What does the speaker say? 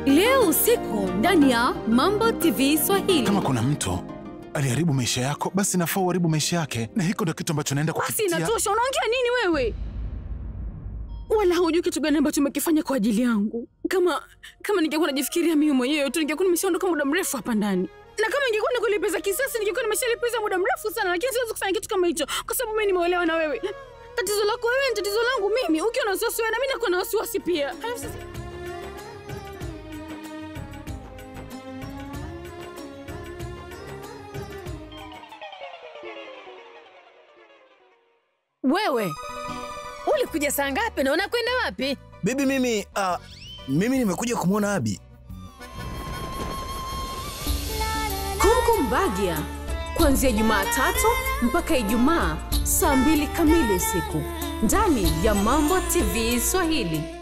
leo usiku ndani ya Mambo TV Swahili. Kama kuna mtu aliharibu maisha yako, basi nafaa uharibu maisha yake, na hiko ndio kitu ambacho naenda Basi kukipitia. inatosha, unaongea nini wewe? Wala haujui kitu gani ambacho umekifanya kwa ajili yangu. Kama kama ningekuwa najifikiria mimi mwenyewe tu, ningekuwa nimeshaondoka muda mrefu hapa ndani, na kama ingekuwa ni kulipiza kisasi, ningekuwa nimeshalipiza muda mrefu sana, lakini siwezi kufanya kitu kama hicho kwa sababu mimi nimeolewa na wewe. Tatizo lako wewe ni tatizo langu mimi. Ukiwa na wasiwasi wewe, na mimi nakuwa na wasiwasi pia. Halafu sasa Wewe ulikuja saa ngapi na unakwenda wapi? Bibi, mimi uh, mimi nimekuja kumwona Abi. Kongo Mbagia kuanzia Jumatatu mpaka Ijumaa saa mbili kamili usiku ndani ya Mambo TV Swahili.